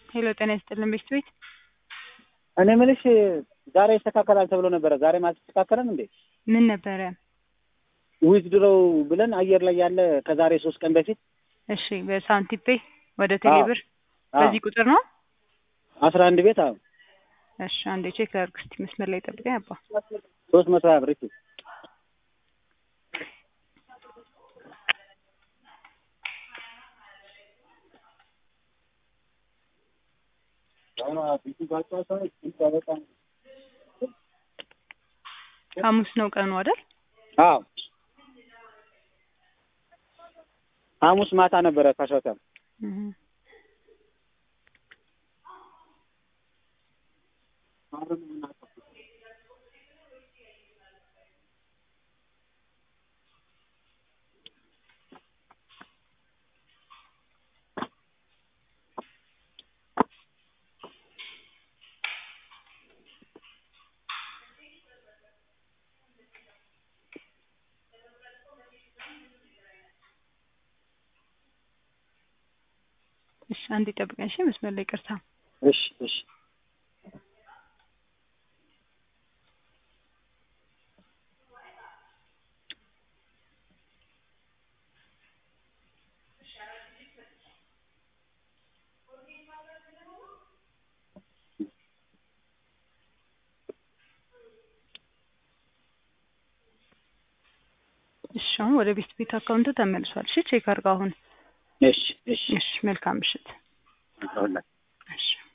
ሄሎ ጤና ይስጥልን ቤት ቤት እኔ የምልሽ ዛሬ ይስተካከላል ተብሎ ነበረ። ዛሬም አልተስተካከለም እንዴ? ምን ነበረ? ዊዝድሮው ብለን አየር ላይ ያለ ከዛሬ ሶስት ቀን በፊት እሺ በሳንቲፔ ወደ ቴሌብር አዎ። በዚህ ቁጥር ነው። አስራ አንድ ቤት አዎ እሺ አንዴ ቼክ ላድርግ እስኪ መስመር ላይ ጠብቀኝ አባ ሶስት መቶ ሀያ ብር እሺ። ሐሙስ ነው ቀኑ አይደል? አዎ ሐሙስ ማታ ነበረ ካሸታ እህ እሺ አንዴ ጠብቀኝ እሺ መስመር ላይ ይቅርታ እሺ እሺ እሺ አሁን ወደ ቤት ቤት አካውንት ተመልሷል። እሺ ቼክ አድርገው አሁን። እሺ እሺ እሺ መልካም ምሽት። ይኸውልህ እሺ